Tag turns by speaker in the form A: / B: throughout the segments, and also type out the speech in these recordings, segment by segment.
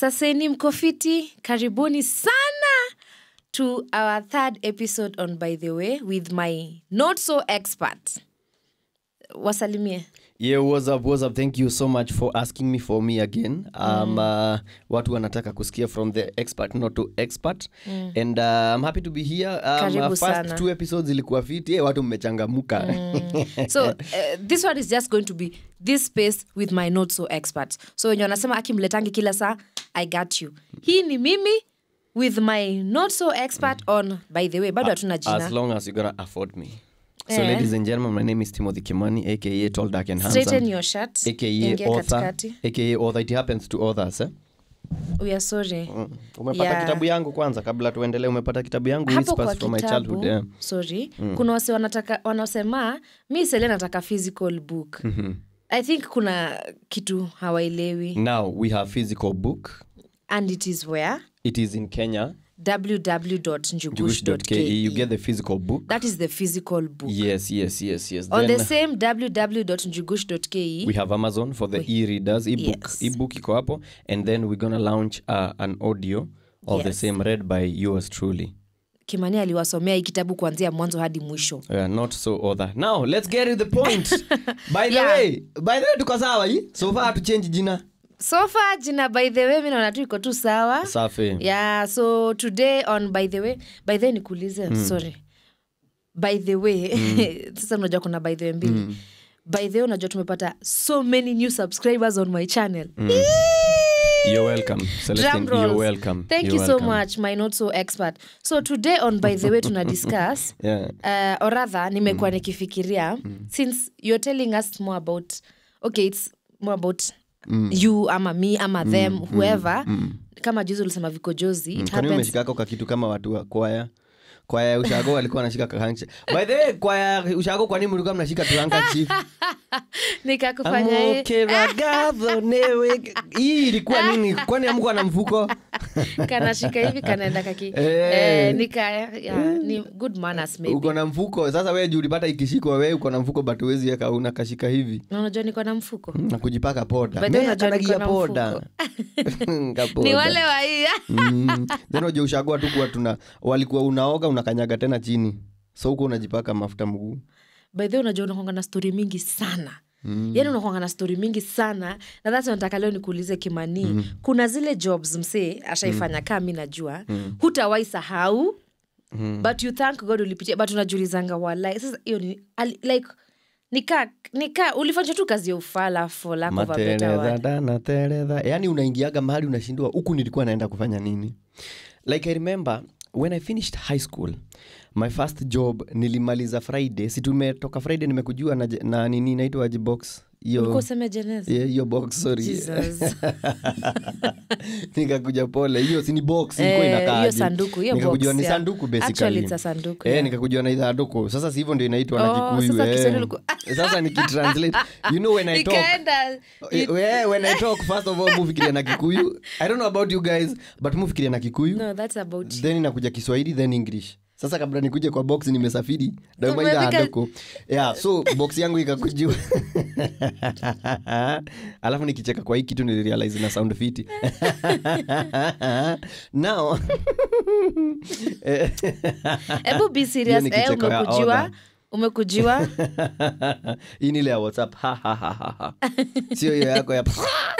A: saseni mkofiti karibuni sana to our third episode on by the way with my not so expert wasalimie
B: Yeah, what's up, what's up? Thank you so much for asking me for me again. Um, uh, watu wanataka kusikia from the expert not to expert and uh, I'm happy to be here. Um,
A: Karibu
B: uh, first
A: sana.
B: two episodes ilikuwa fit. Yeah, watu mmechangamuka.
A: so uh, this one is just going to be this space with my not so expert so wenye wanasema akimletangi kila saa i got you hii ni mimi with my not so expert on by the way bado hatuna
B: As
A: jina
B: long as you're gonna afford me. So,
A: Eh.
B: ladies and gentlemen, my name is Timothy Kimani, aka Tall Dark and
A: straighten
B: Handsome,
A: your shirt
B: aka
A: ingia
B: author,
A: katikati
B: aka author. It happens to others. Eh?
A: we are sorry
B: Mm. Umepata
A: Yeah.
B: kitabu yangu kwanza kabla tuendelee. Umepata kitabu yangu
A: hapo
B: Whispers
A: kwa
B: from my
A: kitabu
B: childhood. Yeah.
A: sorry kuna wase wanataka wanasema mi sele nataka physical book i think kuna kitu hawaelewi
B: Now we have physical book.
A: and it is where
B: It is in Kenya.
A: www.njugush.ke
B: Jewish.ke. You get the physical book.
A: that is the physical book
B: Yes, yes, yes, yes.
A: on
B: Then
A: the same www.njugush.ke
B: we have Amazon for the e-readers, ebook.
A: Yes.
B: Ebook iko hapo. And then we're gonna launch uh, an audio of the
A: Yes.
B: same read by yours truly.
A: kimani aliwasomea hii kitabu kuanzia mwanzo hadi mwisho
B: Uh, not so other. Now, let's get to the point. by the
A: Yeah.
B: way, by the way tuko sawa hii. So far tuchange jina.
A: sofa jina by the way mi naona tu iko tu sawa
B: Safi.
A: yeah so today on by the way by the way nikuulize sorry by the way sasa unajua kuna by the way mbili by the way unajua tumepata so many new subscribers on my channel
B: You're welcome. Celestine,
A: Drum
B: you're
A: rolls.
B: welcome.
A: thank
B: you're
A: you so
B: welcome.
A: much my not so expert so today on by the way tuna discuss
B: Yeah.
A: uh, or rather nimekuwa nikifikiria since you're telling us more about okay it's more about you ama me ama them whoever kama juzi ulisema vikojozi it
B: kwani
A: happens
B: umeshikako kakitu kama watu wa kwaya kwaya ya ushago walikuwa wanashika kahanchi by the way kwaya ya ushago kwa nini mlikuwa mnashika tuhankachi
A: nikakufanya hii.
B: amokeragazo newe hii ilikuwa nini kwani amkuwa na mfuko
A: kanashika hivi kanaenda kaki
B: Eh.
A: eh, nika yeah, ni good manners maybe
B: uko na mfuko sasa wee juu ulipata ikishikwa wee uko na mfuko but huwezi weka una kashika hivi
A: Na unajua niko na mfuko
B: na kujipaka poda
A: By the way,
B: Mea
A: unajua niko
B: kanagia
A: na
B: poda Kapoda.
A: ni wale wa hii
B: Mm. then unajua ushagua tu kuwa tuna walikuwa unaoga unakanyaga tena chini so huko unajipaka mafuta mguu
A: by the way unajua unakwanga na stori mingi sana mm. yani unakwanga na stori mingi sana na thats nataka leo nikuulize kimanii mm. kuna zile jobs msee ashaifanya mm. kaa mi najua mm. hutawai sahau mm. but you thank god ulipitia but unajulizanga walai sasa hiyo ni ali- like nika nika ulifanya tu kazi ya ufala for lack of a better word
B: materedha na teredha yaani unaingiaga mahali unashindwa huku nilikuwa naenda kufanya nini like i remember when i finished high school my first job nilimaliza friday si tumetoka friday nimekujua na, je- na nini inaitwa aje box
A: ulikuwa
B: hiyo
A: useme jeneza
B: Yeah, hiyo box sorry
A: Jesus.
B: nikakuja pole hiyo sini box ilikuwa
A: Eh,
B: inakaa
A: hiyo
B: aje.
A: sanduku, hiyo
B: nikakujua
A: box,
B: ni
A: yeah.
B: sanduku
A: Actually,
B: basically
A: it's a sanduku,
B: eh,
A: yeah.
B: nikakujua ni sanduku sasa si hivyo ndio inaitwa na
A: Oh,
B: kikuyu
A: sasa
B: eh.
A: Kiswahili ulikuwa-
B: sasa nikitranslate you know when i talk
A: ikaenda
B: Eh, we, when i talk first of all mufikiria na kikuyu i don't know about you guys but mufikiria na kikuyu
A: no that's about
B: then inakuja kiswahili then english sasa kabla nikuje kwa box nimesafiri daumaida
A: Umefika-
B: adoko yeah so box yangu ikakujua alafu nikicheka kwa hii kitu nilirealize na sound fiti now eh,
A: hebu be serious
B: Hiyo ni
A: eh,
B: kicheko ya
A: umekujiwa
B: order.
A: umekujiwa
B: hii ni ile ya whatsapp Ha, ha, ha, ha, ha. sio hiyo yako ya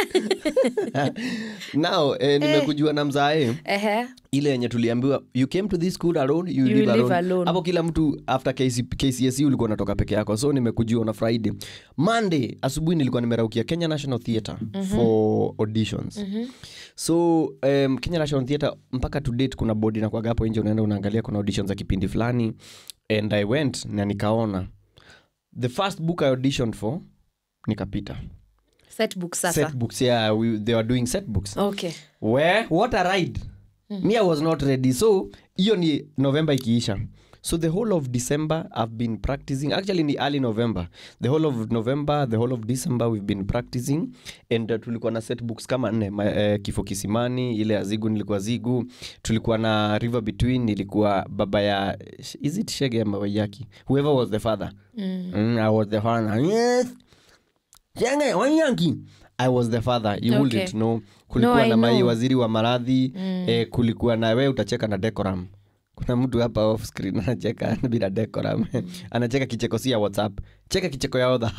B: now eh, nimekujua na mzae
A: ehe
B: ile yenye tuliambiwa you came to this school alone you,
A: You
B: live,
A: live
B: alone.
A: alone.
B: hapo kila mtu after KC, kcse ulikuwa unatoka peke yako so nimekujua na friday monday asubuhi nilikuwa nimeraukia kenya national theatre for auditions so um, kenya national theatre mpaka to date kuna bodi nakwaga hapo nje unaenda unaangalia kuna auditions za kipindi fulani and i went na nikaona the first book i auditioned for nikapita
A: set book sasa
B: set books yeah we, they were doing set books
A: okay
B: Where? what a ride me i was not ready so hiyo ni november ikiisha so the whole of december i've been practicing actually ni early november the whole of november the whole of december we've been practicing and uh, tulikuwa na set books kama nne Ma, uh, kifo kisimani ile ya zigu nilikuwa zigu tulikuwa na river between ilikuwa baba ya is it shege ama waiyaki whoever was the father mm. Mm, i was the father yes Chenge, Wanyanki. i was the father you
A: Okay.
B: wouldn't know kulikuwa
A: No, I
B: na mai
A: know.
B: waziri wa maradhi mm. eh, kulikuwa na we utacheka na decoram kuna mtu hapa off screen anacheka bila decoram anacheka kicheko si ya whatsapp cheka kicheko ya odha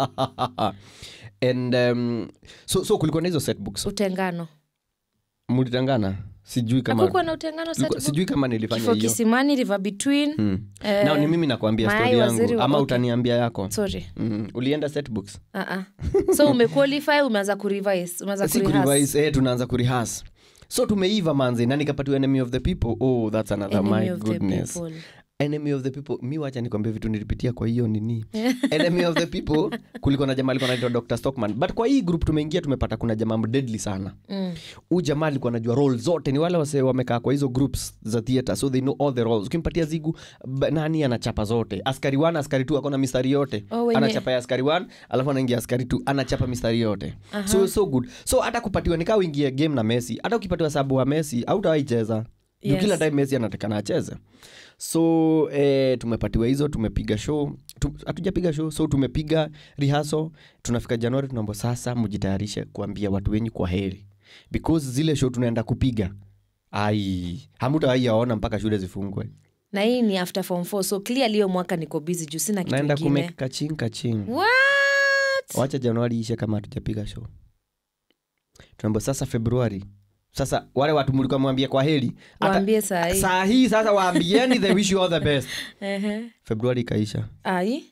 B: and um, so, so kulikuwa na hizo setbooks
A: utengano
B: mulitangana sijui kama
A: hakukuwa na utengano
B: Kulikuwa-
A: setbook?
B: sijui kama nilifanya
A: kifo
B: hiyo
A: kisimani river between
B: mm.
A: eh,
B: nao ni mimi nakwambia
A: Mayai
B: stori
A: waziri
B: yangu
A: wa-
B: ama
A: okay.
B: utaniambia yako
A: sorry
B: mm. ulienda setbooks
A: uh-uh. so umequalify umeanza kurevise umeanza
B: si
A: kurehas
B: kurevise eh, tunaanza kurihas so tumeiva manze na nikapatiwa enemy of the people oh that's another
A: Enemy
B: my
A: of the
B: goodness
A: people.
B: enemy of the people mi wacha nikwambia vitu nilipitia kwa hiyo nini enemy of the people kulikuwa na jamaa alikuwa naitwa dr stockman but kwa hii group tumeingia tumepata kuna jamaa deadly sana
A: Mm.
B: huu jamaa alikuwa anajua role zote ni wale wase wamekaa kwa hizo groups za theatre so they know all the roles ukimpatia zigu ba- nani anachapa zote askari 1 askari 2 akona mistari yote
A: Oh, wenye-
B: anachapa ya askari 1 alafu anaingia askari 2 anachapa mistari yote so so good so hata kupatiwa nikaa uingie game na messi hata ukipatiwa sabu wa messi autawaicheza
A: Yes.
B: kila time messi anatakana acheze so eh, tumepatiwa hizo tumepiga show Tu- hatujapiga show so tumepiga rihaso tunafika januari tunaomba sasa mjitayarishe kuambia watu wenyu kwa heri because zile show tunaenda kupiga ai hamutawaiyaona mpaka shule zifungwe
A: na hii ni after form 4 so clearly hiyo mwaka niko busy juu sina kitu
B: naenda
A: ingine
B: kumeka kaching kaching
A: what
B: wacha januari ishe kama hatujapiga show tunaomba sasa februari sasa wale watu mlikuwa mwambia kwa heri Hata-
A: waambie saa hii
B: saa hii sasa waambieni they wish you all the best
A: Ehe.
B: februari ikaisha
A: ai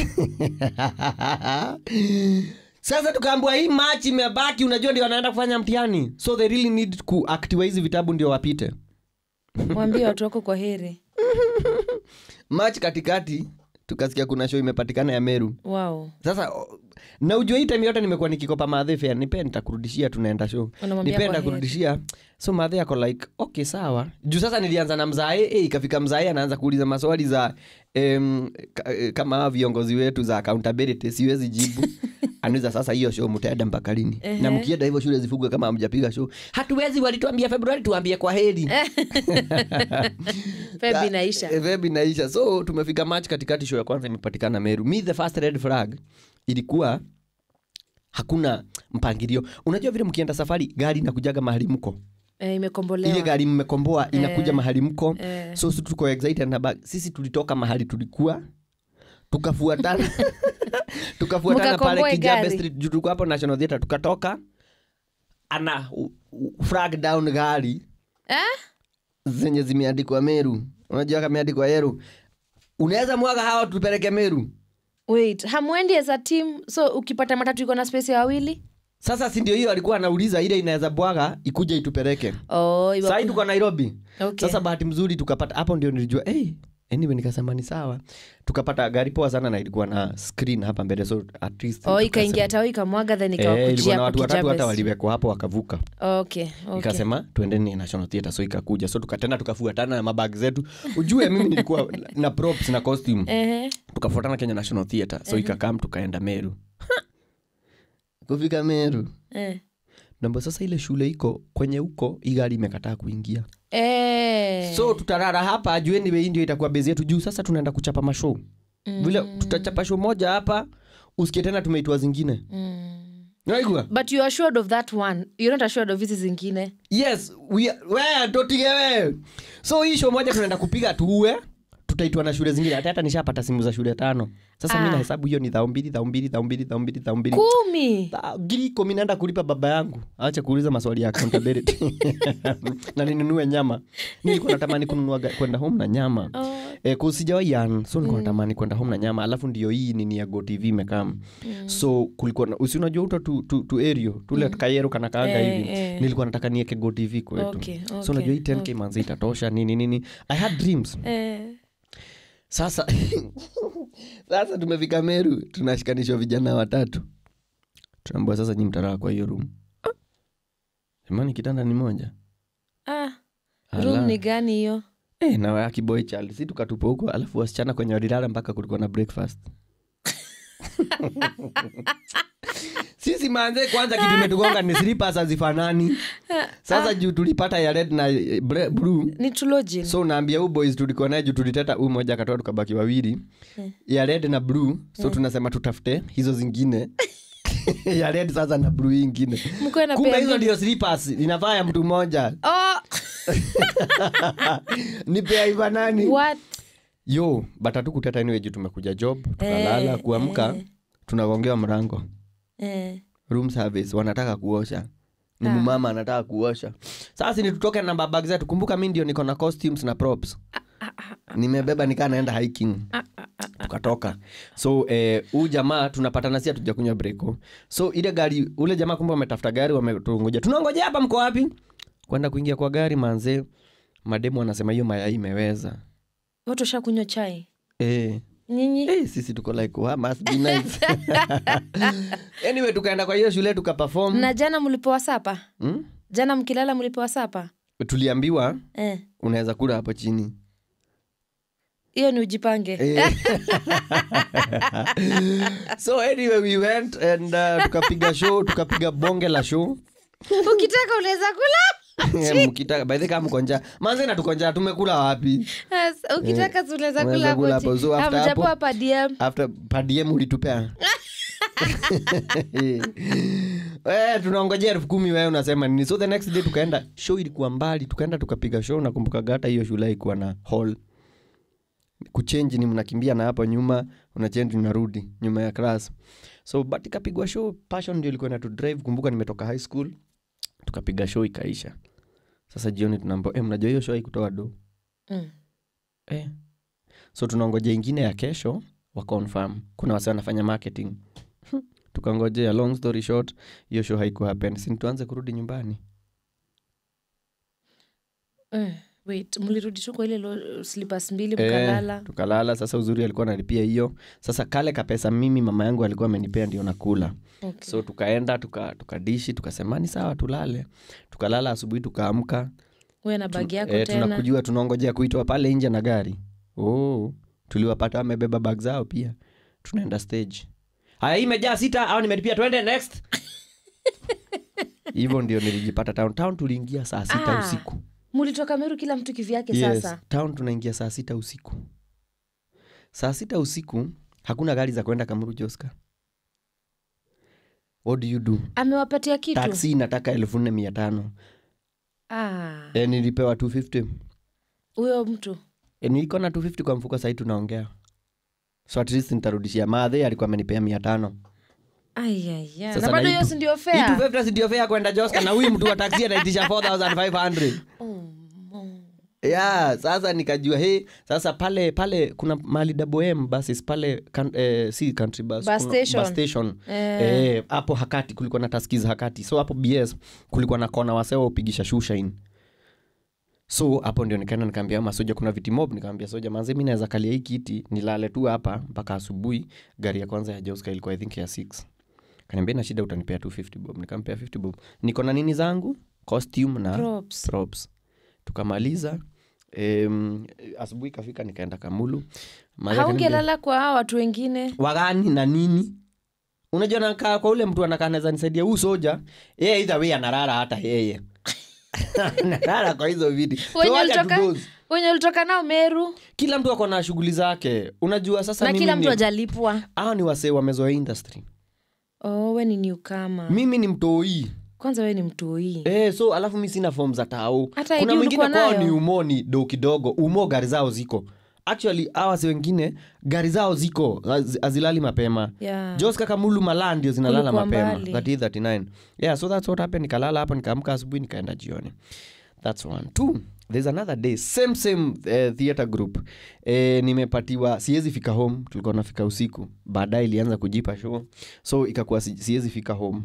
B: sasa tukaambua hii machi imebaki unajua ndio wanaenda kufanya mtihani so they really need kuactiwa hizi vitabu ndio wapite
A: waambie watu wako kwa heri
B: machi katikati tukasikia kuna show imepatikana ya meru
A: wow
B: sasa o- na ujua hii time yote nimekuwa nikikopa madhe fea nipe nitakurudishia tunaenda show
A: Unamwambia
B: nipe
A: kwa heri.
B: nitakurudishia so madhe ako like okay sawa juu sasa nilianza na mzae eh, ikafika mzae anaanza kuuliza maswali za em, ka, eh, kama hawa viongozi wetu za accountability siwezi jibu anauliza sasa hiyo show mtaenda mpaka lini na mkienda hivyo shule zifugwe kama hamjapiga show hatuwezi walituambia februari tuambie kwa heri
A: febi naisha
B: Eh, Feb inaisha so tumefika march katikati show ya kwanza imepatikana meru mi the first red flag ilikuwa hakuna mpangilio unajua vile mkienda safari gari inakujaga mahali mko
A: eh,
B: ile
A: imekombolewa
B: gari mmekomboa inakuja mahali mko
A: Eh.
B: so si tuko excited na bag. sisi tulitoka mahali tulikuwa tukafuatana tukafuatana pale
A: Mkakomboe
B: kijabe
A: gari.
B: street juu tulikuwa hapo national theatre tukatoka ana u- u- flag down gari
A: eh?
B: zenye zimeandikwa meru unajua kameandikwa yeru unaweza mwaga hawa tupeleke meru
A: wait hamwendi as a team so ukipata matatu iko na space ya wawili
B: sasa si ndio hiyo alikuwa anauliza ile inaweza bwaga ikuja itupeleke
A: oh, iwa-
B: sahii tuko nairobi
A: Okay.
B: sasa bahati mzuri tukapata hapo ndio nilijua hey, anyway nikasema ni sawa tukapata gari poa sana na ilikuwa na screen hapa mbele so at least
A: oh,
B: tukasema-
A: ikaingia tao ikamwaga then
B: Eh, ilikuwa
A: ikawakujia
B: na watu watatu hata
A: kwa
B: waliwekwa hapo wakavuka
A: okay, okay.
B: ikasema tuendeni national theatre so ikakuja so tukatena tukafuatana na mabag zetu ujue mimi nilikuwa na props na costume
A: Ehe.
B: tukafuatana kenya national theatre so ikakam tukaenda meru kufika meru
A: Eh.
B: namba sasa ile shule iko kwenye huko hii gari imekataa kuingia
A: Eh.
B: so tutarara hapa ajueni bei ndio itakuwa bezi yetu juu sasa tunaenda kuchapa mashow mm. vile tutachapa show moja hapa usikie tena tumeitwa zingine
A: Mm.
B: naigua
A: but you are assured of that one you're not assured of hizi zingine
B: yes we, we totige we so hii show moja tunaenda kupiga tuue tutaitwa na shule zingine hata hata nishapata simu za shule tano sasa mi
A: Ah.
B: nahesabu hiyo ni dhao mbili dhao mbili dhao mbili dhao mbili dhao mbili
A: kumi
B: Tha- ngiri kumi naenda kulipa baba yangu acha kuuliza maswali ya accountability na ninunue nyama nilikuwa natamani kununua ga- kwenda home na nyama
A: Oh.
B: e, kusijawaian so nilikuwa natamani kwenda home na nyama alafu ndio hii nini ya gotv imekam so kulikuwa na- usi unajua uto tu, tu, tu erio tule kayero kanakaanga
A: Eh,
B: hivi
A: eh.
B: nilikuwa nataka nieke gotv kwetu
A: Okay,
B: so
A: okay,
B: unajua hii 10k manzi itatosha nini nini i had dreams
A: Eh.
B: sasa sasa tumefika meru tunashikanishwa vijana watatu tunaambua sasa nyi mtaraa kwa hiyo room imani kitanda ni moja
A: ah.
B: Ala.
A: room ni gani hiyo
B: Eh, na akiboy child si tukatupa huko alafu wasichana kwenye walilala mpaka kulikuwa na breakfast sisi manze kwanza kitu imetugonga ni slippers hazifanani sasa juu tulipata ya red na eh, bre- blue
A: ni tulojin
B: so naambia huu boys tulikuwa naye juu tuliteta huu moja akatoa tukabaki wawili ya red na blue so tunasema tutafute hizo zingine ya red sasa na blue ingine
A: Mkuwe na
B: kumbe
A: pair
B: hizo
A: mbili.
B: ndio slippers inafaa ya mtu mmoja
A: oh,
B: ni pea iva nani
A: what
B: yo but hatukuteta anyway juu tumekuja job tukalala
A: Eh,
B: kuamka
A: eh.
B: tunagongewa mrango
A: eh.
B: room service wanataka kuosha ni mumama anataka kuosha sasa ni tutoke na babag zetu kumbuka mi ndio niko na costumes na props nimebeba nikaa naenda hiking tukatoka so eh, huu jamaa tunapatana si hatuja kunywa breko so ile gari ule jamaa kumbe wametafuta gari wametungoja tunangoja hapa mko wapi kwenda kuingia kwa gari manze mademu anasema hiyo mayai imeweza
A: watu washakunywa chai
B: eh.
A: nyinyi
B: Hey, sisi tuko like wow, must be nice. anyway tukaenda kwa hiyo shule tukaperform
A: na jana mlipewa sapa
B: hmm?
A: jana mkilala mlipewa sapa
B: tuliambiwa
A: Eh,
B: unaweza kula hapo chini
A: hiyo ni ujipange
B: Eh. so anyway we went and uh, tukapiga show tukapiga bonge la show
A: ukitaka unaweza kula
B: Eh, mkitaka by the way kama mko njaa manze na tuko njaa tumekula wapi
A: Yes, ukitaka si unaweza
B: unaweza
A: kula
B: kula
A: hapo
B: hapo. So
A: chini.
B: after
A: Hamjapewa
B: hapo-
A: hapa DM.
B: after padiem ulitupea Eh, tunaongojea elfu kumi wewe unasema nini so the next day tukaenda show ilikuwa mbali tukaenda tukapiga show nakumbuka gata hiyo shule ikuwa na hall kuchenji ni mnakimbia na hapo nyuma unachenji unarudi nyuma ya class so but ikapigwa show passion ndio ilikuwa inatu drive kumbuka nimetoka high school tukapiga show ikaisha sasa jioni tunaambia eh, mnajua hiyo show haikutoa do
A: Mm.
B: eh. so tunaongoja ingine ya kesho wa confirm kuna wase wanafanya marketing tukangojea long story short hiyo show haiku happen si tuanze kurudi nyumbani
A: Eh, wait mlirudi tu kwa ile lo- slippers mbili
B: Eh,
A: mkalala
B: tukalala sasa uzuri alikuwa analipia hiyo sasa kale kapesa mimi mama yangu alikuwa amenipea ndio nakula
A: okay.
B: so tukaenda tuka- tukadishi tukasema ni sawa tulale tukalala asubuhi tukaamka
A: we na bagi yako
B: eh,
A: tena
B: tunakujua tunaongojea kuitwa pale nje na gari oh, tuliwapata wamebeba bag zao pia tunaenda stage haya hii imejaa sita au nimelipia twende next hivyo ndio nilijipata town town tuliingia saa sita
A: Ah,
B: usiku
A: mulitoka meru kila mtu kivyake
B: yes,
A: sasa
B: town tunaingia saa sita usiku saa sita usiku hakuna gari za kwenda kamuru joska what do you do
A: amewapatia kitu
B: taksi inataka elfu nne mia tano
A: Ah,
B: e, nilipewa 250
A: huyo mtu
B: e, niko na 250 kwa mfuko sahii tunaongea so at least nitarudishia madhe alikuwa amenipea mia tano
A: ayaya
B: Sasa
A: na bado
B: na
A: hiyo
B: hii
A: si ndio
B: hii
A: fea
B: 250 si ndio fea kwenda joska na huyu mtu wa taksi anaitisha 4500 yeah sasa nikajua he sasa pale pale kuna mali wm buses pale kan, eh, si country bus,
A: Bus
B: kuna
A: station.
B: bus station
A: Eh.
B: Eh, hapo hakati kulikuwa na taskiz hakati so hapo bs kulikuwa na kona wasewa upigisha shushain so hapo ndio nikaenda nikaambia masoja kuna viti mob nikaambia soja manze mi naweza kalia hii kiti nilale tu hapa mpaka asubuhi gari ya kwanza ya joska ilikuwa i think ya 6 kaniambia na shida utanipea 250 bob nikampea 50 bob niko na nini zangu costume na
A: Props.
B: props tukamaliza um, asubuhi ikafika nikaenda kamulu Maria akaniambia,
A: haungelala kwa hawa watu wengine
B: wagani na nini unajua nakaa kwa ule mtu anakaa naweza nisaidia huu soja yeye either way analala hata yeye analala kwa hizo viti So
A: wenye
B: wacha
A: ulitoka,
B: tudoze.
A: wenye ulitoka nao meru
B: kila mtu ako na shughuli zake unajua sasa
A: na
B: mimi
A: kila mtu
B: ni-
A: ajalipwa
B: hawa ni wasee wamezoea industry
A: oh, we ni newcomer.
B: mimi ni mtoii
A: kwanza we ni mtoi
B: Eh, so alafu mi sina fom za tao
A: Hata
B: kuna
A: ID
B: mwingine
A: ulikuwa
B: kwao
A: nayo?
B: ni umo ni do kidogo umo gari zao ziko actually hawa si wengine gari zao ziko haz- hazilali mapema
A: Yeah.
B: jos kakamulu malaa ndio zinalala
A: Kulikuwa
B: mapema
A: mbali.
B: 38, 39 yeah so that's what happened nikalala hapo nikaamka asubuhi nikaenda jioni that's one two there's another day same same uh, theater group eh, nimepatiwa siwezi fika home tulikuwa nafika usiku baadaye ilianza kujipa show so ikakuwa si- siwezi fika home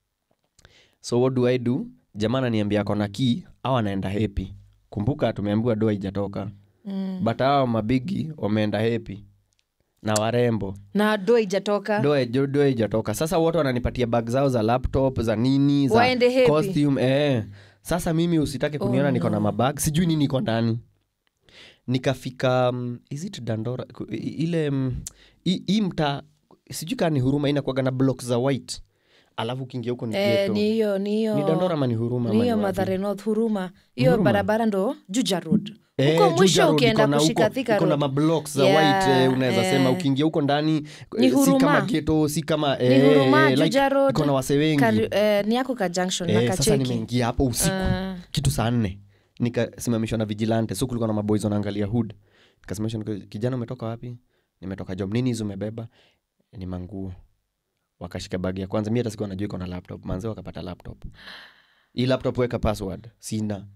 B: so what do i do jamaa ananiambia kona key au anaenda hepi kumbuka tumeambiwa doa ijatoka
A: mm.
B: but hawa mabigi wameenda hepi na warembo
A: na do ijatoka
B: doa jo- doa ijatoka sasa wote wananipatia bag zao za laptop za nini za
A: Waende happy.
B: costume eh. sasa mimi usitake kuniona
A: Oh,
B: niko na
A: no.
B: mabag sijui nini iko ndani nikafika um, is it dandora ku- i- ile um, hii hii mtaa sijui kaa ni huruma inakuaga na block za white alafu ukiingia huko ni
A: eh,
B: ghetto.
A: ni hiyo ni hiyo
B: ni dandora ama ni huruma
A: ni
B: ama
A: hiyo
B: ni wapi?
A: madhare north huruma hiyo
B: Huruma?
A: barabara ndo juja road
B: Eh,
A: Huko
B: Juja
A: mwisho
B: Road
A: ukienda
B: iko na
A: kushika
B: huko-
A: Thika
B: iko na
A: Road.
B: mablocks za
A: Yeah,
B: white eh, unaweza
A: eh.
B: sema ukiingia huko ndani
A: Ni
B: eh, si
A: Huruma.
B: kama geto si kama
A: ni
B: eh,
A: huruma
B: like,
A: juja road
B: iko na wase wengi
A: Kari- eh, ni yako ka junction na
B: eh, sasa
A: kacheki
B: nimeingia hapo usiku
A: Ah.
B: kitu saa nne nikasimamishwa na vigilante so kulikuwa na maboys wanaangalia hood nikasimamishwa nika, kijana umetoka wapi nimetoka job nini hizi umebeba ni manguo wakashika bagi ya kwanza mi hata sikuwa najua iko na laptop manze wakapata laptop hii laptop weka password sina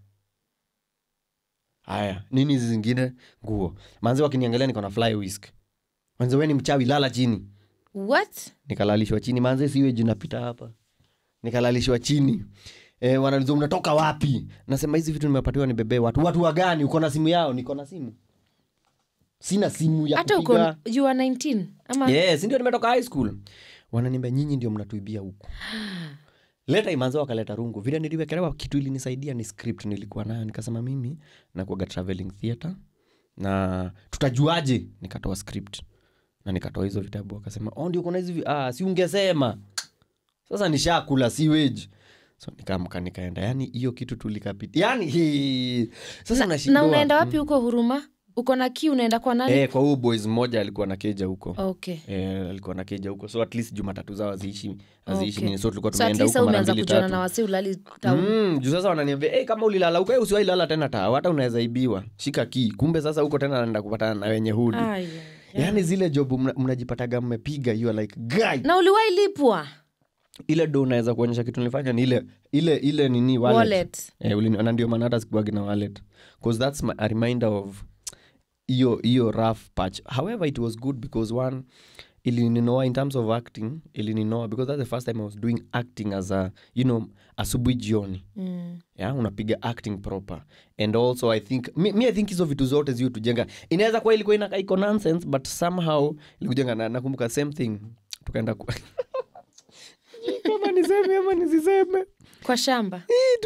B: haya nini hizi zingine nguo manze wakiniangalia niko na fly whisk manze we ni mchawi lala chini
A: what
B: nikalalishwa chini manze siwe jinapita hapa nikalalishwa chini e, wanaliza unatoka wapi nasema hizi vitu nimepatiwa nibebee watu watu wagani uko na simu yao niko na simu sina simu ya
A: hata uko
B: kupiga
A: you are 19 ama
B: yes ndio nimetoka high school wananiambia nyinyi ndio mnatuibia huku leta imanzo wakaleta rungu vile niliwekelewa kitu ilinisaidia ni script nilikuwa nayo nikasema mimi nakuaga traveling theatre na tutajuaje nikatoa script na nikatoa hizo vitabu akasema oh, ndio kuna hizi vi- ah, si ungesema sasa nishakula si wage so nikaamka nikaenda yani hiyo kitu tulikapita yani hii. sasa
A: na
B: nashindwa
A: unaenda wapi huko huruma uko na ki unaenda kwa nani
B: eh, kwa huu boys mmoja alikuwa na keja huko
A: okay
B: Eh, alikuwa na keja huko so at least jumatatu zao haziishi haziishi
A: Okay.
B: nini so tulikuwa
A: so at
B: tumeenda
A: least
B: huko mara
A: umeanza
B: mbili
A: kujuana
B: tatu
A: na wasi ulali town
B: Mm, juu sasa wananiambia hey, kama ulilala huko hey, usiwahi lala tena taa hata unaweza ibiwa shika kii kumbe sasa huko tena naenda kupatana na wenye hudi
A: Ai, ai, ai.
B: yaani zile job mna- mnajipataga mmepiga you are like guy
A: na uliwahi lipwa
B: ile do unaweza kuonyesha kitu nilifanya ni ile ile ile nini wallet.
A: wallet
B: Eh, ulini- na ndio maana hata sikuagi na wallet bcause that's my, a reminder of hiyo hiyo rough patch however it was good because one ilininoa in terms of acting ilininoa because that's the first time i was doing acting as a you know asubuhi jioni
A: mm.
B: yeah, unapiga acting proper and also i think mi, mi i think hizo vitu zote ziu tujenga inaweza kuwa ilikuwa inakaa iko nonsense but somehow ilikujenga na nakumbuka same thing tukaenda ku... kama niseme ama nisiseme
A: kwa shamba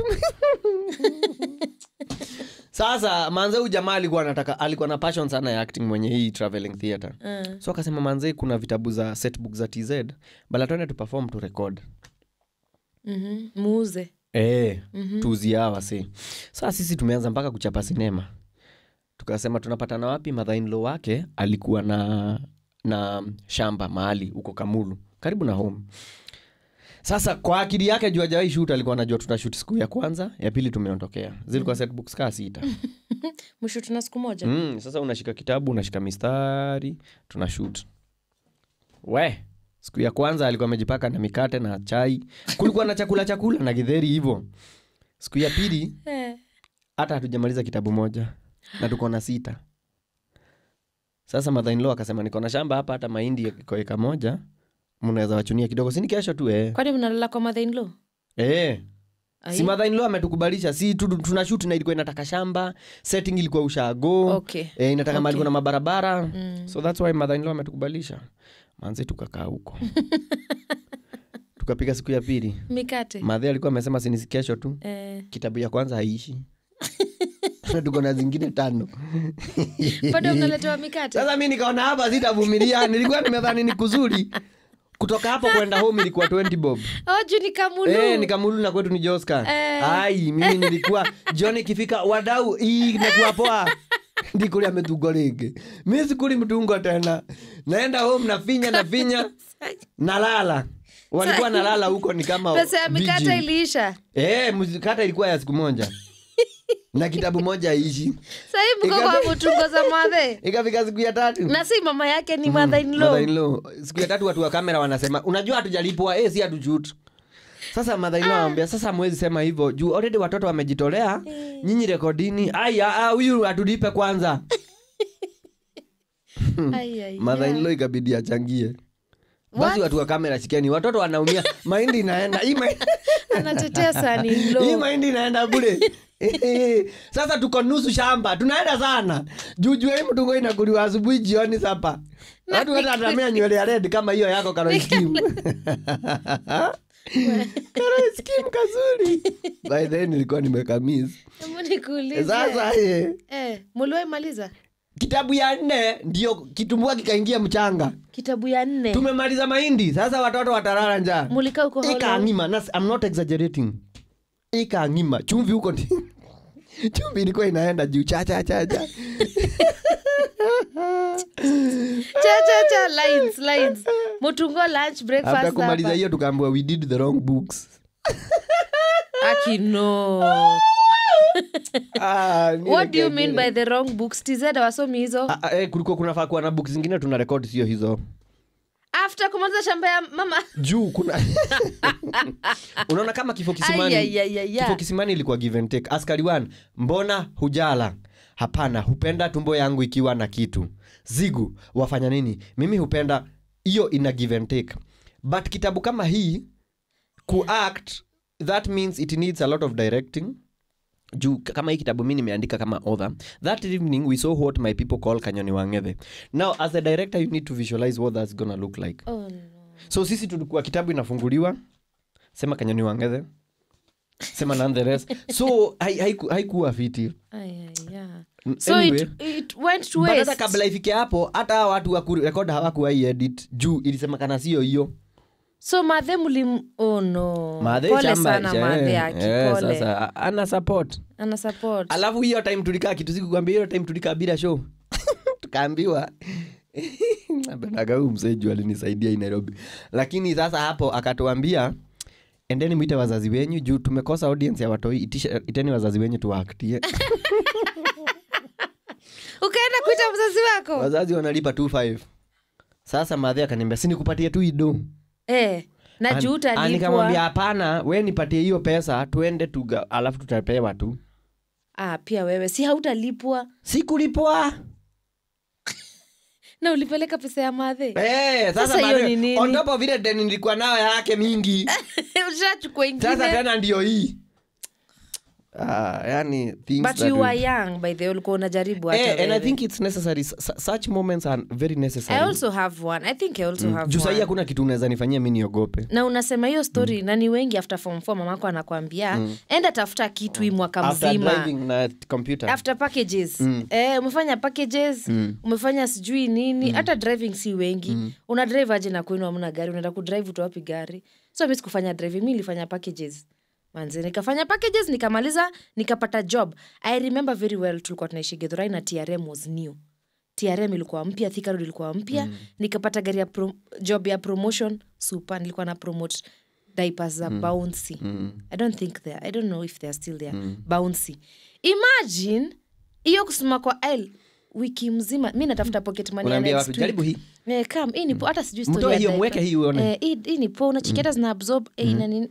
B: sasa manze huyu jamaa alikuwa anataka alikuwa na passion sana ya acting mwenye hii traveling theatre
A: mm.
B: so akasema manze kuna vitabu za setbook za tz bala tuende tu perform tu record
A: mm-hmm. muuze
B: e,
A: Mhm.
B: tuuzie wasi saa sisi tumeanza mpaka kuchapa sinema tukasema tunapatana wapi madhainlo wake alikuwa na na shamba mahali huko kamulu karibu na home sasa kwa akili yake juu ajawai shut alikuwa anajua tutashut siku ya kwanza ya pili tumeondokea zilikuwa setbooks kaa sita
A: mwisho tuna siku moja
B: mm, sasa unashika kitabu unashika mistari tuna shut we siku ya kwanza alikuwa amejipaka na mikate na chai kulikuwa na chakula chakula na githeri hivo siku ya pili
A: eh.
B: hata hatujamaliza kitabu moja na tuko na sita sasa mother-in-law akasema niko na shamba hapa hata mahindi iko eka moja mnaweza wachunia kidogo sini kesho tu eh.
A: kwani mnalala kwa mother-in-law?
B: Eh.
A: Ai.
B: si mother-in-law ametukubalisha si tu- tuna shoot na ilikuwa inataka shamba setting ilikuwa ushago
A: Okay.
B: eh, inataka
A: Okay.
B: mali kuna mabarabara
A: Mm.
B: so thats why mother-in-law ametukubalisha manzi tukakaa huko tukapiga siku ya pili
A: mikate
B: madhe alikuwa amesema sinisi kesho tu
A: eh.
B: kitabu ya kwanza haishi Na tuko na zingine tano
A: bado mnaletewa mikate
B: sasa mi nikaona hapa sitavumilia nilikuwa nimedhani ni kuzuri kutoka hapo kwenda home ilikuwa 20 bob
A: oju ni kamulu
B: Eh, nikamulu na kwetu ni joska
A: Eh.
B: ai mimi nilikuwa jioni ikifika wadau hii imekuwa poa ndikuli ametungo ringi mi sikuli mtungo tena naenda home nafinya nafinya nalala walikuwa nalala huko ni kama
A: pesa ya mikate
B: vigil.
A: iliisha
B: Eh, mkata ilikuwa ya siku moja na kitabu moja aishi
A: sahii mko kwa
B: Ikapi-
A: mutungo za madhe
B: ikafika siku ya tatu
A: na si mama yake ni mother-in-law.
B: Mother-in-law. siku ya tatu watu wa kamera wanasema unajua hatujalipwa eh, si hatuchut sasa mother-in-law anambia sasa mwezi sema hivyo juu already watoto wamejitolea nyinyi rekodini aya ah, huyu hatulipe kwanza
A: Ai, ai,
B: mother-in-law ikabidi achangie
A: What?
B: basi watu wa kamera shikeni watoto wanaumia mahindi inaenda hii mahindi-
A: anatetea sani
B: hii
A: lo
B: mahindi inaenda bure sasa tuko nusu shamba tunaenda sana jujue hii mtungo inakuliwa asubuhi jioni sapa watu hata atamia nywele ya red kama hiyo yako karoiskim karoiskim kazuri by then nilikuwa nimekamis
A: nikuulize
B: sasa eh,
A: eh, muliwahi maliza
B: kitabu ya nne ndio kitumbua kikaingia mchanga
A: kitabu ya nne
B: tumemaliza mahindi sasa watoto watarara njaa
A: mulika huko how long?
B: ikaangima na I'm not exaggerating ikaangima chumvi huko ni chumbi ilikuwa inaenda juu chachachacha
A: cha cha cha lines lines mutungo lunch
B: after
A: breakfast
B: kumaliza
A: hapa.
B: hiyo tukaambiwa we did the wrong books
A: aki no
B: Ah, ni
A: what do you
B: like-
A: mean by the wrong books tz wasomi hizo
B: Ah, ah, eh, kulikuwa kunafaa kuwa na books zingine tuna rekodi sio hizo
A: after kumaliza shamba ya mama
B: juu kuna unaona kama kifo kisimani
A: Ai, ai, ai, ai,
B: kifo
A: ai.
B: kisimani ilikuwa give and take askari one mbona hujala hapana hupenda tumbo yangu ikiwa na kitu zigu wafanya nini mimi hupenda hiyo ina give and take but kitabu kama hii kuact that means it needs a lot of directing juu k- kama hii kitabu mi nimeandika kama author that evening we saw what my people call kanyoni wang'ethe now as a director you need to visualize what that's gonna look like
A: oh, no.
B: so sisi tulikuwa kitabu inafunguliwa sema kanyoni wang'ethe sema none the rest so hai- haiku- haikuwa fiti
A: Ai, ai, yeah.
B: N-
A: so
B: anyway,
A: it, it went to
B: but hata
A: waste
B: kabla ifike hapo hata hawa watu wa kurekod hawakuwai edit juu ilisemekana sio hiyo
A: so madhe mlim oh no
B: Madhe
A: pole
B: chamba,
A: sana
B: eh,
A: madhe aki
B: eh,
A: pole
B: sasa a- ana support
A: ana support
B: alafu hiyo time tulikaa kitu sikukwambia hiyo time tulikaa bila show tukaambiwa napendaga huu mzee juu alinisaidia hii nairobi lakini sasa hapo akatuambia endeni mwite wazazi wenyu juu tumekosa audience ya watoi itisha, iteni wazazi wenyu tuwaaktie
A: ukaenda kuita mzazi wako
B: wazazi wanalipa 25 sasa madhe akaniambia sinikupatie tu ido
A: eh, na
B: An-
A: juu
B: ah, nikamwambia
A: utalipwa
B: hapana we nipatie hiyo pesa tuende tuga alafu tutapewa tu
A: ah, pia wewe si hautalipwa
B: sikulipwa
A: na ulipeleka pesa ya madhe
B: Eh, sasa
A: Sasa hiyo
B: madhe,
A: ni nini?
B: on top of ile deni nilikuwa nayo yake mingi
A: ushachukua
B: sasa
A: ingine
B: tena ndio hii ah, yani things
A: but
B: that
A: you
B: we-
A: were young by the way ulikuwa unajaribu hata
B: Eh, and i
A: wewe.
B: think it's necessary S- s- such moments are very
A: i
B: necessary
A: also have one i think i also have
B: juu sahii
A: one.
B: hakuna kitu unaweza nifanyia mi niogope
A: na unasema hiyo story na ni wengi after form four mamako anakwambia enda tafuta kitu hii mwaka
B: after
A: mzima
B: driving na computer
A: after packages eh, umefanya packages umefanya sijui nini hata driving si wengi una drive aje na kwenu amna gari unaenda kudrive utowapi gari so mi sikufanya driving mi nilifanya packages manze nikafanya packages nikamaliza nikapata job i remember very well tulikuwa tunaishi gedhorai na trm was new trm ilikuwa mpya Thika Road ilikuwa mpya nikapata gari ya pro, job ya promotion super nilikuwa na promote diapers za bouncy i don't think they i don't know if they are still there bouncy imagine hiyo kusema kwa l wiki mzima mi natafuta pocket money ya
B: Unaambia
A: next
B: wapi?
A: week.
B: Jaribu hii.
A: Eh, come, hii ni po hata sijui story
B: Mtoe
A: ya
B: hiyo,
A: diaper.
B: mweke hii uone.
A: Eh, hii hii ni po unachikia hata zina absorb eh, ina nini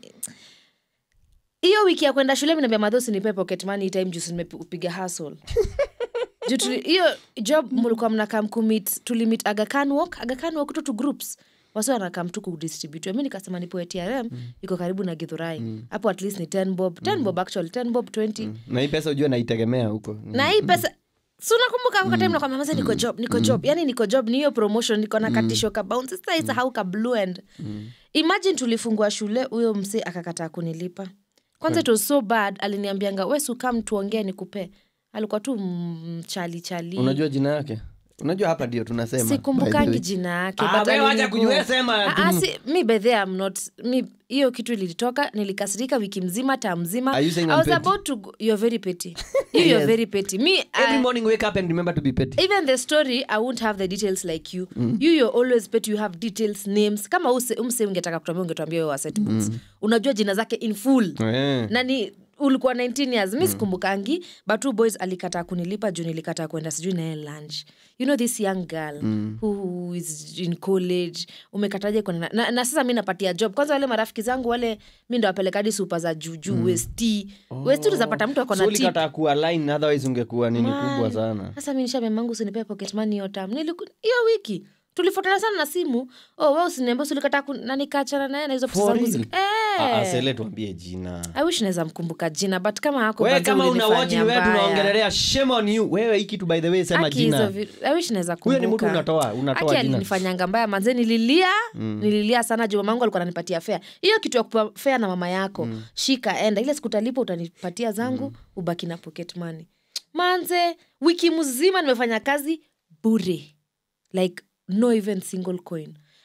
A: hiyo wiki ya kwenda shule minaambia madhosi nipe pocket money hii time juu si nimepiga hustle juu tuli- hiyo job mlikuwa mnakam kumit tulimit agakan walk agakan walk tu tu groups wasi wanakam tu kudistribute mi nikasema nipoe trm iko karibu na githurai hapo at least ni 10 bob 10 bob actually 10 bob 20
B: na hii pesa ujua naitegemea huko
A: na hii pesa si unakumbuka mm. time nakwambia maza niko job niko job yani niko job ni hiyo promotion niko na katisho ka bounce sasa isa how ka blue end imagine tulifungua shule huyo mse akakataa kunilipa kwanza it was so bad aliniambianga we sukam tuongee nikupe alikuwa tu mchali chali
B: unajua jina yake unajua hapa ndio tunasema by the
A: sikumbukangi
B: way.
A: jina yake
B: Ah,
A: but
B: wewe wacha
A: alinigo-
B: kujua, sema
A: Ah,
B: tu.
A: ah, si- mi by the I'm not mi hiyo kitu ilitoka nilikasirika wiki mzima taa mzima
B: Are you saying
A: I
B: I'm
A: was
B: petty?
A: about to go, you're very petty you you're
B: Yes.
A: very petty me
B: every
A: I-
B: morning wake up and remember to be petty
A: even the story i won't have the details like you you you're always bet you have details names kama use, umse ungetaka kutuambia ungetuambia wewe wa set books unajua jina zake in full
B: Eh.
A: na ni ulikuwa 19 years mi sikumbukangi but two boys alikataa kunilipa juu nilikataa kwenda sijui naye lunch you know this young girl who is in college umekataje kwenda na, na, na sasa mi napatia job kwanza wale marafiki zangu wale mi ndo wapelekadi supa za juujuu mm. westi oh. westi utazapata mtu
B: so
A: akona tip
B: ulikataa kuwa line otherwise ungekuwa nini kubwa sana
A: sasa mi nishamemangu usinipea pocket money hiyo tam Niliku- hiyo wiki tulifuatana sana na simu oh, we usiniambia usilikataa ku- na nikaachana naye na hizo pesa
B: For
A: zangu
B: real?
A: zi- Eh.
B: Ah, ah, sele tuambie jina
A: i wish naweza mkumbuka jina but kama hako
B: wewe
A: manze
B: kama una
A: ulinifanyia
B: watch ni wewe
A: mbaya.
B: tunaongelelea shame on you wewe hii kitu by the way sema
A: Aki hizo
B: jina
A: vi- I wish naweza
B: huyo ni mtu
A: kumbuka.
B: unatoa unatoa
A: Aki
B: jina
A: alinifanyanga mbaya manze nililia nililia sana juu mamangu alikuwa ananipatia fea hiyo kitu ya kupewa fea na mama yako shika enda ile siku utalipa utanipatia zangu ubaki na pocket money manze wiki mzima nimefanya kazi bure like no even single coin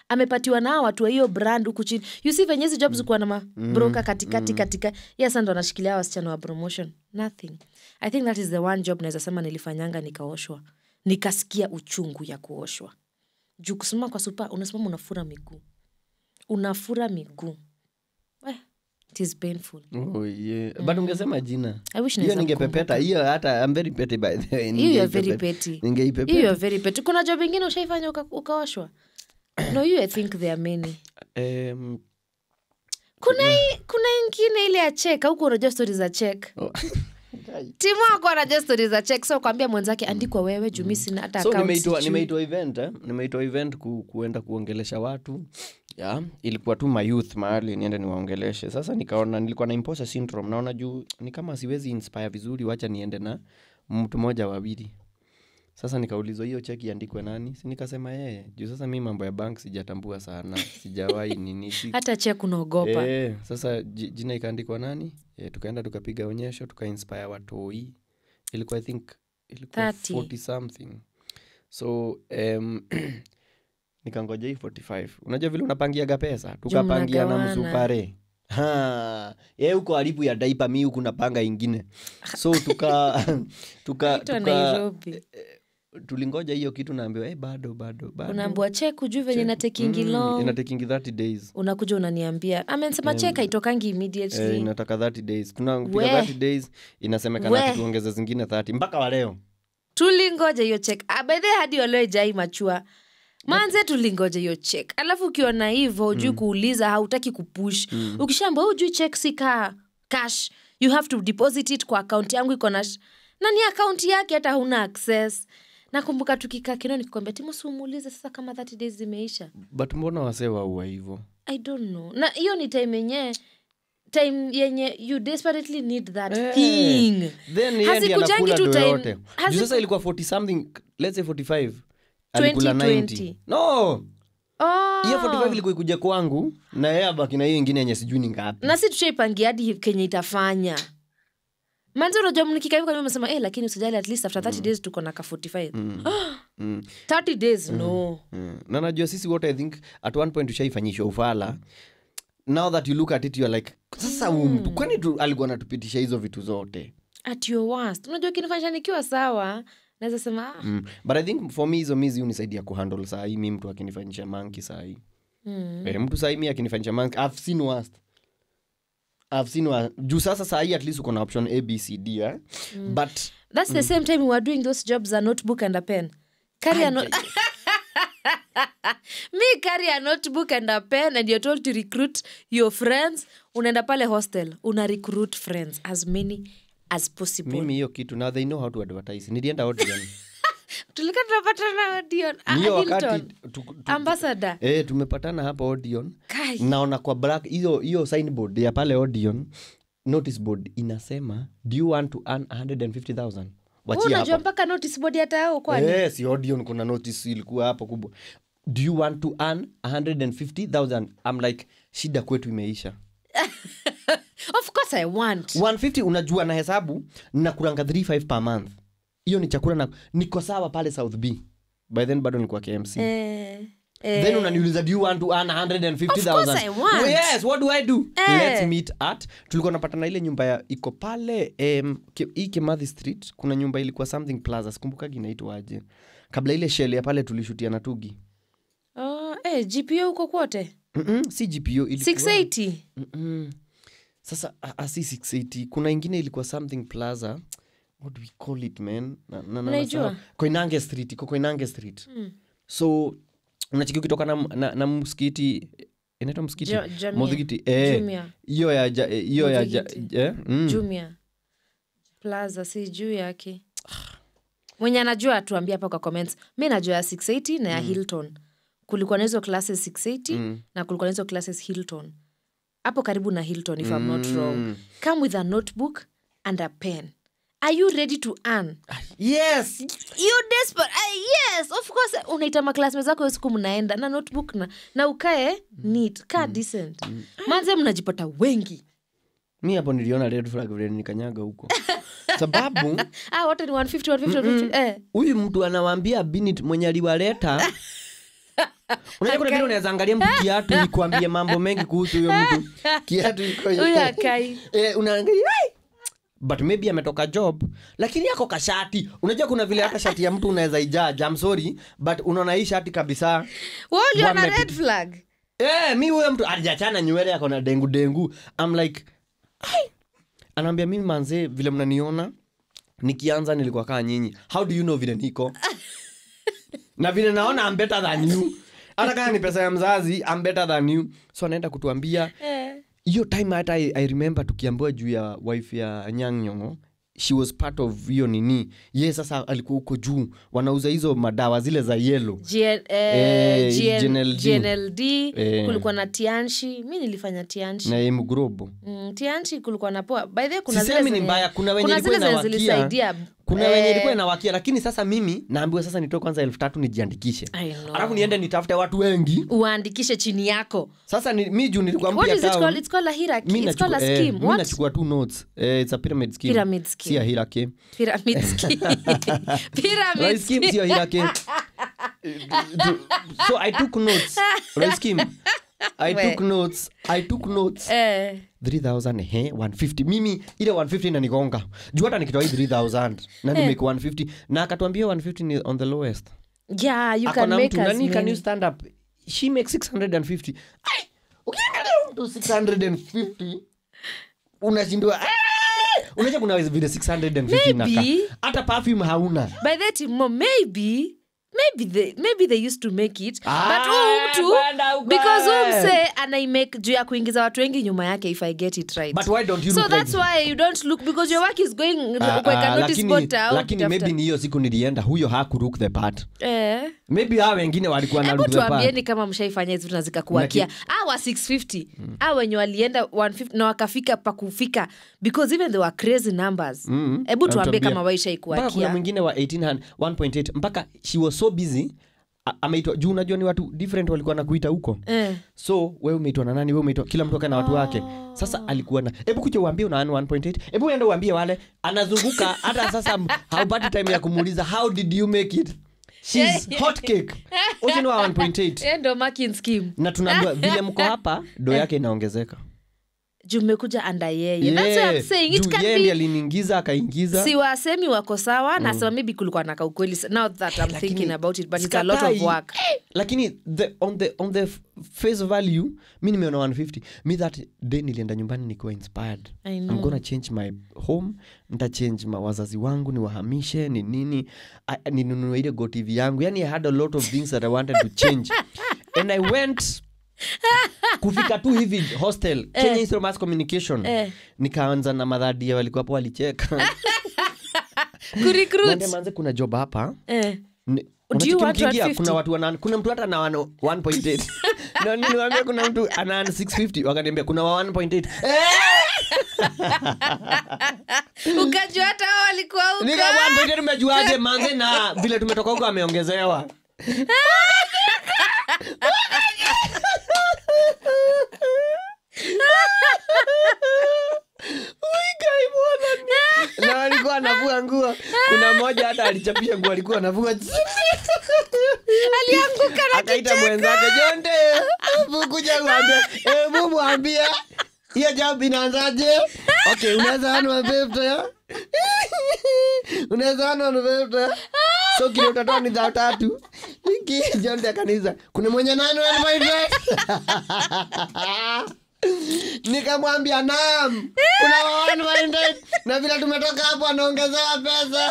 A: amepatiwa nao watu wa hiyo brand huku chini you see venye hizi jobs kuwa na mabroka katikati katika yes ndo anashikilia wasichana wa promotion nothing i think that is the one job naweza sema nilifanyanga nikaoshwa nikasikia uchungu ya kuoshwa juu kusimama kwa supa unasimama unafura miguu unafura miguu eh, it is painful
B: Oh, yeah. but ungesema jina
A: I wish
B: hiyo
A: naweza
B: ningepepeta hiyo hata I'm very petty by the way
A: hiyo you are very
B: Ningeipepe-
A: petty
B: ningeipepeta.
A: hiyo you are very petty kuna job ingine ushaifanya uka- ukaoshwa no you i think there are many
B: Em,
A: kuna hii- kuna ingine ile ya chek auku unajua stori za chek
B: oh.
A: timu wako anajua stori za chek so kwambia mwenzake andikwa wewe juu mi sina hata
B: so
A: account
B: nimeitwa
A: sijui.
B: nimeitwa event eh? nimeitwa event ku, kuenda kuongelesha watu ya ilikuwa tu mayouth mahali niende niwaongeleshe sasa nikaona nilikuwa na imposter syndrome naona juu ni kama siwezi inspire vizuri wacha niende na mtu mmoja wawili sasa nikaulizwa hiyo cheki iandikwe nani si nikasema yeye juu sasa mi mambo ya bank sijatambua sana sijawahi nini si
A: hata chek unaogopa
B: Eh, sasa ji- jina ikaandikwa nani e, tukaenda tukapiga onyesho tukainspire watoi ilikuwa i think ilikuwa
A: 30.
B: 40 something so um, nikangoja hii 45 unajua vile unapangiaga pesa tukapangia na
A: mnagawana.
B: msupare Ha, ye huko alipu ya daipa mi huku napanga ingine so tuka tuka,
A: Naitwa
B: tuka
A: nairobi
B: tulingoja hiyo kitu naambiwa hey, bado bado bado
A: unaambua chek ujui venye inatekingi
B: Mm,
A: long
B: inatekingi 30 days
A: unakuja unaniambia amensema chek haitokangi
B: Eh,
A: immediately
B: inataka 30 days tunapiga
A: We.
B: 30 days inasemekana
A: We.
B: ati tuongeze zingine 30 mpaka wa leo
A: tulingoja hiyo chek bedhe hadi walioejai machua manze tulingoja hiyo chek alafu ukiona hivo ujui kuuliza hautaki kupush mm. ukishamba ujui chek si ka cash you have to deposit it kwa akaunti yangu iko na sh- na ni akaunti yake hata huna access nakumbuka tukikaa kino nikikwambia timusi umuulize sasa kama 30 days zimeisha
B: but mbona wasee waua hivo
A: i don't know na hiyo ni time yenye time yenye you desperately need that
B: Eh,
A: thing
B: then yeye ndiye
A: Hazikujangi
B: anakula
A: tu
B: do
A: time-
B: yote juu
A: haziku-
B: sasa ilikuwa 40 something let's say 45 alikula
A: 20,
B: 90 no
A: oh.
B: hiyo 45 ilikuwa ikuja kwangu na yeye abaki na hiyo ingine yenye sijui ni ngapi
A: na si tushaipangia hadi kenye itafanya manzi unajua mnikika hivi mesema eh, lakini usijali at least after 30 days tuko na ka 45
B: mm.
A: 30 days no
B: Mm. na najua sisi wote i think at one point ushaifanyishwa ufala now that you look at it you're like sasa huu mtu kwani tu alikuwa anatupitisha hizo vitu zote
A: at your worst unajua kinifanyisha nikiwa sawa naweza sema ah,
B: mm. but i think for me hizo mizi unisaidia kuhandle sahii mi mtu akinifanyisha manki sahii
A: mm.
B: Eh, mtu sahii mi akinifanyisha manki i've seen worst I've seen worst. juu sasa sahii at least uko na option abcd eh? but
A: that's the same time we were doing those jobs a notebook and a pen carry a note me carry a notebook and a pen and you're told to recruit your friends unaenda pale hostel una recruit friends as many as possible
B: mimi hiyo kitu now they know how to advertise nilienda audition
A: tulikuwa tunapatana Odeon. Ah,
B: niyo wakati
A: Hilton.
B: tu, tu,
A: ambassador
B: eh, tumepatana hapa audion
A: Kai.
B: naona kwa black hiyo hiyo signboard ya pale audion notice board inasema do you want to earn 150000
A: Wewe
B: wachia
A: unajua
B: hapa
A: mpaka notice board hata yao kwani
B: Eh, si audion kuna notice ilikuwa hapo kubwa do you want to earn 150000 i'm like shida kwetu imeisha
A: of course i want
B: 150 unajua na hesabu nakuranga 35 per month hiyo ni chakula na niko sawa pale south b by then bado nilikuwa kmc
A: eh, eh,
B: then unaniuliza do you want to earn 150000
A: Of course I want.
B: Oh, yes what do i do
A: Eh.
B: let's meet at tulikuwa napatana ile nyumba ya iko pale um, hii kemadhi street kuna nyumba ilikuwa something plaza sikumbukagi inaitwaje kabla ile shell ya pale tulishutia na tugi
A: oh, eh, gpo huko kwote
B: Mm-mm, si gpo ilikuwa
A: 680
B: Mm-mm. sasa a- a- si 680 kuna ingine ilikuwa something plaza what do we call it man na, na, na,
A: Unaijua?
B: nasahau. koinange street iko koinange street
A: Mm.
B: so unachiki ukitoka na, na, na msikiti inaitwa msikiti
A: Jo- Jamia.
B: Muthigiti, eh,
A: Jumia.
B: hiyo ya ja- eh, hiyo ya ja-
A: Muthigiti.
B: eh, mm.
A: jumia plaza si juu yake mwenye anajua atuambia hapa kwa comments mi najua ya 680 na ya hilton kulikuwa na hizo classes 680
B: Mm.
A: na kulikuwa na hizo classes hilton hapo karibu na hilton if i'm not wrong
B: Mm.
A: come with a notebook and a pen are you ready to earn
B: yes
A: you desperate uh, yes of course unaita maklasme zako hiyo siku mnaenda na notebook na, na ukae neat kaa decent manze mnajipata wengi
B: mi hapo niliona red flag vile nikanyaga huko sababu
A: ah, wote ni 150 150 150 eh.
B: huyu mtu anawaambia binit mwenye aliwaleta unajua kuna vile unaweza angalia mtu kiatu ikuambie mambo mengi kuhusu huyo mtu kiatu iko hivi.
A: Huyo akai.
B: eh, unaangalia "Ai!" but maybe ametoka job lakini ako kashati unajua kuna vile hata shati ya mtu unaweza ijaja I'm sorry but unaona hii shati kabisa
A: Wewe uliona
B: Wame-
A: red flag
B: Eh, mi huyo mtu alijachana nywele yako na dengu dengu I'm like "Ai." anaambia mimi manzee vile mnaniona nikianza nilikuwa kaa nyinyi how do you know vile niko na vile naona I'm better than you hata kama ni pesa ya mzazi I'm better than you so anaenda kutuambia
A: Eh.
B: hiyo time hata I, I remember tukiambiwa juu ya wife ya nyang nyongo she was part of hiyo nini ye sasa alikuwa huko juu wanauza hizo madawa zile za yelo
A: GN, eh,
B: Eh,
A: GN,
B: GNLD.
A: GNLD
B: Eh.
A: kulikuwa na tianshi mi nilifanya tianshi
B: na emgrobo
A: mm, tianshi kulikuwa na poa by the way, kuna
B: Sisemi
A: zile
B: ni
A: zenye-
B: mbaya, kuna wenye
A: kuna
B: ilikuwa
A: zile zenye
B: inawakia.
A: zilisaidia
B: kuna
A: eh,
B: wenye ilikuwa inawakia lakini sasa mimi naambiwa sasa nitoe kwanza elfu tatu nijiandikishe
A: I know.
B: alafu niende nitafute watu wengi
A: uandikishe chini yako
B: sasa ni, mi juu nilikuwa
A: what
B: mpya
A: is it
B: town,
A: called? It's called a hierarchy.
B: mi
A: It's called a
B: nachukua- eh,
A: scheme.
B: mi
A: What?
B: nachukua tu notes eh, it's a pyramid scheme.
A: Pyramid scheme.
B: si a hierarchy.
A: Pyramid scheme. Pyramid
B: Rice scheme
A: scheme.
B: sio hierarchy. so i took notes Rice scheme i
A: We.
B: took notes i took notes
A: Eh,
B: 3000 he 150 mimi ile 150 inanigonga juu hata nikitoa hii 3000 na nimake 150 na akatuambia 150 ni on the lowest
A: yeah, you
B: Ako
A: can
B: na
A: make
B: mtu
A: as
B: nani can you
A: many.
B: stand up she makes 650 Ai, ukiangalia mtu 650 unashindwa "Ah!" unajua kuna vile 650 inakaa.
A: Maybe.
B: hata perfume hauna
A: by that mo maybe maybe they, maybe they used to make it
B: Ah,
A: but huu mtu
B: kwenda huko.
A: because huu mse anaimake juu ya kuingiza watu wengi nyuma yake if i get it right
B: But why don't you
A: so
B: look
A: that's
B: like-
A: why you don't look because your work is going
B: Ah,
A: kuweka
B: ah,
A: notice
B: lakini,
A: board out,
B: lakini
A: tafuta-
B: maybe ni hiyo siku nilienda huyo hakulook the part
A: eh
B: maybe hao wengine walikuwa na
A: hebu
B: look the part
A: tuambieni kama mshaifanya hizi vitu na zikakuakia awa 650 a wenye walienda 150 na wakafika pakufika because even they were crazy numbers
B: Mm.
A: hebu tuambie
B: Anatuambia.
A: kama
B: mpaka kuna
A: waishaikuakia
B: mwingine wa 1800 1.8 mpaka she was so busy a- ameitwa juu unajua ni watu different walikuwa nakuita huko
A: eh.
B: so we umeitwa na nani we umeitwa kila mtu akae na watu wake sasa alikuwa na hebu kuja uambie una 1.8 hebu uende uambie wale anazunguka hata sasa m- haupati time ya kumuuliza how did you make it She's hot cake uchini wa 1.8
A: Eh, ndo marking scheme
B: na tunaambiwa vile mko hapa do yake inaongezeka
A: juu mmekuja anda yeye That's
B: Yeah,
A: what I'm saying. It
B: juu
A: can
B: yeye
A: be-
B: ndiye aliniingiza akaingiza
A: si wasemi wako sawa nasema maybe kulikuwa na kaukweli now that i'm
B: Lakini
A: thinking about it but it's a lot of
B: sikatai.
A: work
B: lakini the, on, the, on the f- face value mi nimeona 150 mi that day nilienda nyumbani nikiwa inspired
A: I
B: I'm
A: know.
B: gonna change my home ntachange ma wazazi wangu niwahamishe ni nini I- ninunue ile go tv yangu yani i had a lot of things that i wanted to change and i went kufika tu hivi hostel kenya Institute of mass communication
A: Eh.
B: nikaanza na madhadia walikuwa hapo walicheka
A: kurecruit
B: Naambia manze kuna job hapa
A: eh.
B: Ni-
A: Do you
B: unacheki
A: want
B: mkiingia,
A: 150?
B: kuna watu wana, kuna mtu hata na wana 1.8 na niliwaambia kuna mtu ana 650 wakaniambia kuna wa 1.8 eh!
A: ukajua hata hao walikuwa huko.
B: nika 1.8 umejuaje manze na vile tumetoka huko ameongezewa Uigai bwana ni- na walikuwa anavua nguo kuna mmoja hata alichapisha nguo alikuwa anavua
A: alianguka na
B: akaita mwenzake jonte hebu kuja kuambia hebu mwambia hiyo job inaanzaje okay unaweza anwa fifty unaweza anwa fifty so kile utatoa ni dhao tatu iki jonte akaniza kuna mwenye nani nikamwambia naam kuna wa 1.8 na vile tumetoka hapo anaongezewa pesa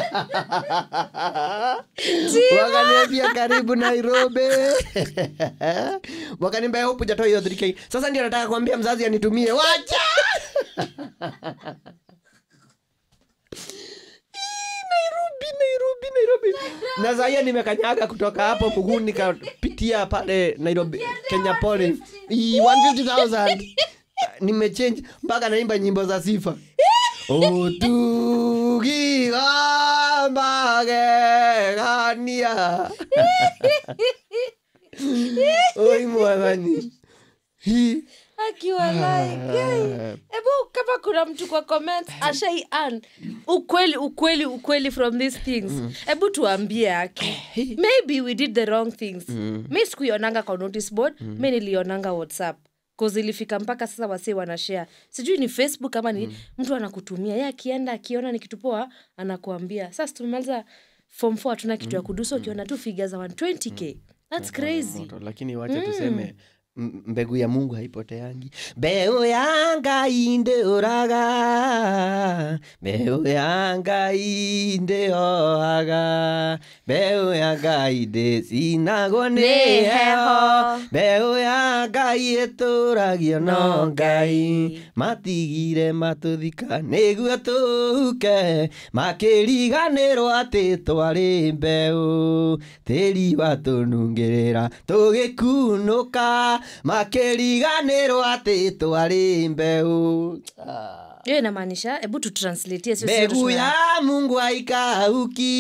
B: wakaniambia karibu nairobi wakaniambia hupu jatoa hiyo 3k sasa ndio nataka kuambia mzazi anitumie wacha nairobi nairobi nairobi na zaia nimekanyaga kutoka hapo mguu nikapitia pale nairobi kenya poli 150000 nimechange mpaka naimba nyimbo za sifa otukigambagegania oi mwathani Hi.
A: akiwa like hey, ebu kama kuna mtu kwa comments ashai an ukweli ukweli ukweli from these things hebu tuambie aki maybe we did the wrong things mi sikuionanga kwa notice board mi nilionanga whatsapp cause ilifika mpaka sasa wasee wanashare sijui ni facebook ama ni mtu anakutumia ye akienda akiona ni kitu poa anakuambia sasa tumemaliza form 4 hatuna kitu ya kudusa ukiona tu figa za 120k thats crazy
B: moto lakini wacha tuseme m- mbegu ya mungu haipoteangi mbeu ya ngai ndĩũraga mbeu ya ngai ndĩhohaga mbeu ya ngai ndĩcinagwo nĩ
A: Nĩ
B: heho
A: heho.
B: mbeu ya ngai ĩtũragio no ngai matigire matũthika nĩguo tũhuke makĩriganĩrwo atĩ twarĩ mbeũ tĩri watũnungĩrĩra tũgĩkunũka makĩriganĩrwo atĩ twarĩ mbeũ Ah.
A: hiyo inamaanisha hebu tutranslatie sio
B: mbegu
A: sio
B: ya mungu haikauki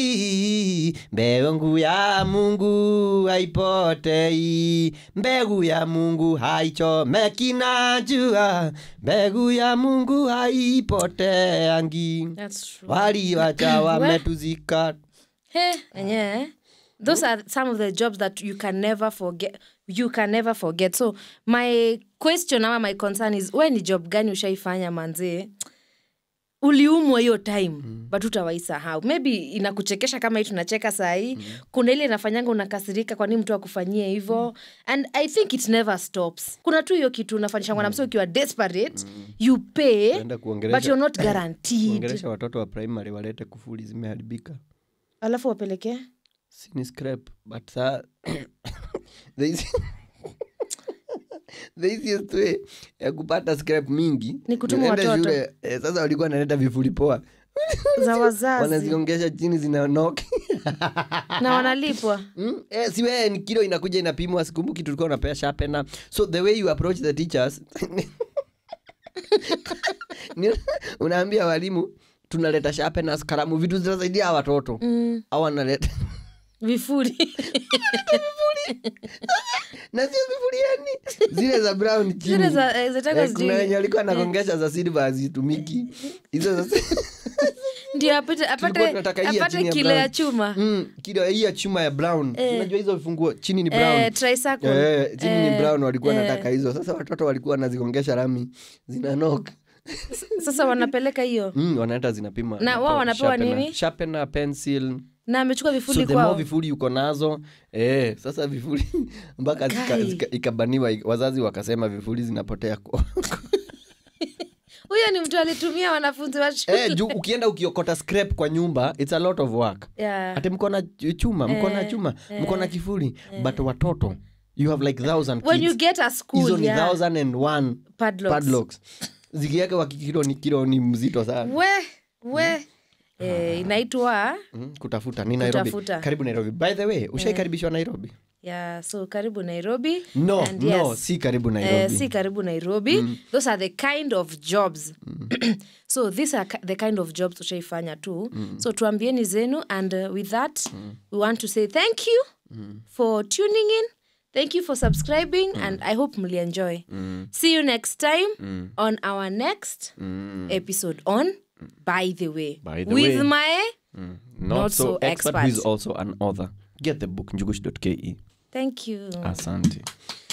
B: mbegu ya mungu haipotei mbegu ya mungu haichomeki na jua mbegu ya mungu haipoteangi
A: That's true.
B: waliwacha wametuzika
A: Hey, enyewe those are some of the jobs that you can never forget you can never forget so my question ama my concern is we ni job gani ushaifanya manzee uliumwa hiyo time mm. but utawaisahau maybe inakuchekesha kama hii tunacheka sahii mm. kuna ile inafanyanga unakasirika kwa nini mtu akufanyie hivo mm. and i think it never stops kuna tu hiyo kitu unafanyisha mwanamse ukiwa desperate mm. you pay
B: Enda
A: but
B: kuongelesha-
A: you're not guaranteed
B: kuongelesha watoto wa primary walete kufuli zimeharibika
A: alafu wapelekee
B: sini scrap but sa the easy- the easiest way ya kupata scrap mingi
A: Ni kutuma
B: unaenda
A: watoto.
B: shule, eh, sasa walikuwa wanaleta vifuli poa
A: za wazazi
B: wanaziongesha chini zinaonoki
A: na wanalipwa
B: Mm, eh, si wewe ni kilo inakuja inapimwa sikumbuki tulikuwa unapea sharpener so the way you approach the teachers ni- unaambia walimu tunaleta sharpeners kalamu vitu zinasaidia hawa watoto
A: mm.
B: au wanaleta
A: vifuri
B: na sio vifuriani zile za brown chini
A: zile za eh, zinataka
B: Eh, kuna
A: sijui-
B: wenye walikuwa nagongesha za silver hazitumiki hizo za
A: ndio apate
B: Tulikuwa
A: apate,
B: tunataka hii ya
A: apate
B: chini ya
A: kile ya
B: brown.
A: chuma
B: mm, kilo hii ya chuma ya brown unajua hizo vifunguo chini ni brown
A: eh, tricycle.
B: Eh, chini ni
A: Eh,
B: brown walikuwa
A: eh.
B: nataka hizo sasa watoto walikuwa wanazigongesha rami zinanok
A: sasa wanapeleka hiyo
B: mm, wanaenda zinapima
A: Na wao wanapewa
B: Sharpener.
A: nini?
B: Sharpener, pencil
A: na amechukua
B: so
A: vifuli
B: the more
A: kwao
B: vifuli uko nazo eh, sasa vifuli mpaka zika-
A: Kai.
B: zika- ikabaniwa wazazi wakasema vifuli zinapotea kwa
A: huyo ni mtu alitumia wanafunzi wa shule
B: eh, juu ukienda ukiokota scrap kwa nyumba it's a lot of work
A: yeah.
B: ati mko na ch- chuma mko na chuma mko na kifuli but watoto you have like thousand
A: when you
B: kids
A: get a
B: hizo
A: school
B: ni
A: yeah.
B: thousand and one
A: padlocks.
B: padlocks zikiweke wa kilo ni kilo ni mzito sana
A: we we eh, inaitwa
B: mm, kutafuta ni nairobi
A: Kutafuta.
B: karibu nairobi by the way ushaikaribishwa nairobi
A: yeah, so karibu nairobi
B: no
A: And
B: no
A: yes,
B: si karibu
A: Eh,
B: nairobi
A: si karibu nairobi those are the kind of jobs so these are ki- the kind of jobs ushaifanya tu so tuambieni zenu and uh, with that we want to say thank you for tuning in thank you for subscribing and i hope mlienjoy see you next time on our next episode on by the way
B: By the
A: with
B: way.
A: my
B: not,
A: Not
B: so,
A: so
B: expert, who is
A: expert.
B: also an author get the book njugush.ke
A: thank you
B: asante